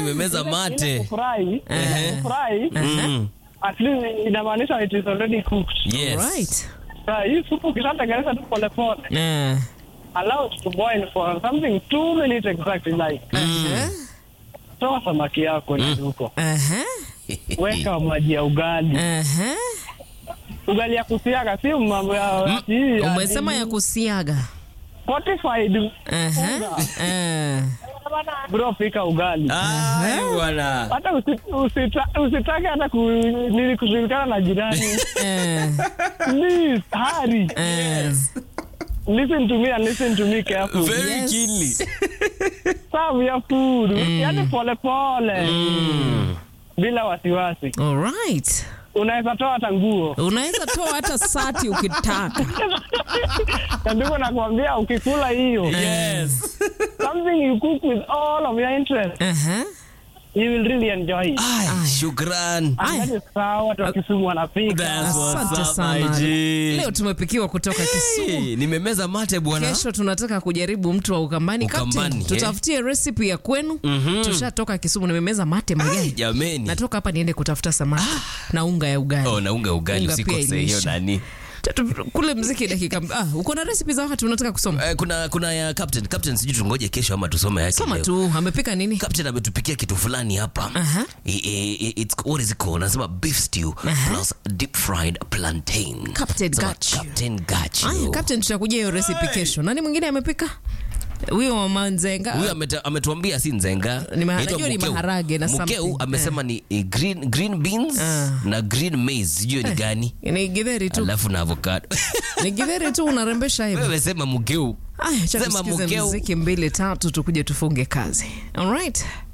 nimemeza mate. Kufurahi, Ehe. kufurahi, Mm. at least inamaanisha it is already cooked. Yes. Right. Sasa hii supu ukishatengeneza tu polepole, Eh. allow it to boil for something two minutes exactly like. Toa samaki yako mm. huko. Aha. Weka maji ya ugali. Aha. Ugali ya kusiaga si mambo ya hii ya Umesema ya kusiaga. fortified. Aha. Eh. Bro, pika ugali. Ai, bwana. Hata usi- usita- usitake hata ku, nini kushirikana na jirani. Eh. Please, hurry. Eh. Listen to me and listen to me carefully. Very Yes. keenly. Serve your food. Yaani pole pole. Bila wasiwasi. All right. Unaweza toa hata nguo. Unaweza toa hata sati ukitaka. Na ndivyo nakwambia ukikula hiyo. Yes. Something you cook with all of your interest. Aha. You will really enjoy it. Ai, shukran. And that is how watu wa Kisumu wanapika. That's what's Asante up, sana. my G. Leo tumepikiwa kutoka Kisumu. Hey, nimemeza mate bwana. Kesho tunataka kujaribu mtu wa Ukambani. Ukambani, Captain, eh. tutafutie recipe ya kwenu. Tushatoka Kisumu, nimemeza mate mayai. Jameni. Natoka hapa niende kutafuta samaki na unga ya ugali. Oh, na unga ugali Unga pia usikose hiyo imeisha. nani. Tatu- Kule mziki dakika. Ah, uko na recipe za watu unataka kusoma? Eh, kuna kuna ya captain captain sijui tungoje kesho ama tusome yake Soma leo. tu, amepika nini? Captain ametupikia kitu fulani hapa. Aha. I- i- i- It's what is it called? Anasema beef stew plus deep fried plantain. Captain Anasema, got you. Captain got Aya, you. Captain tutakujia hiyo recipe kesho. Nani mwingine amepika? Huyo mama Nzenga. Huyu ameta- ametuambia si nzenga. Ni maha- Inaitwa najua ni mukeu. maharage na Mukeu something. amesema ni eh, green green beans Ah. na green maize. Sijui ni gani. Ni githeri tu. Alafu na avocado. Ni githeri tu unarembesha hivi. Wewe sema mukeu. Aya, cha Sema tusikize mukeu. muziki mbili tatu tukuje tufunge kazi. All right.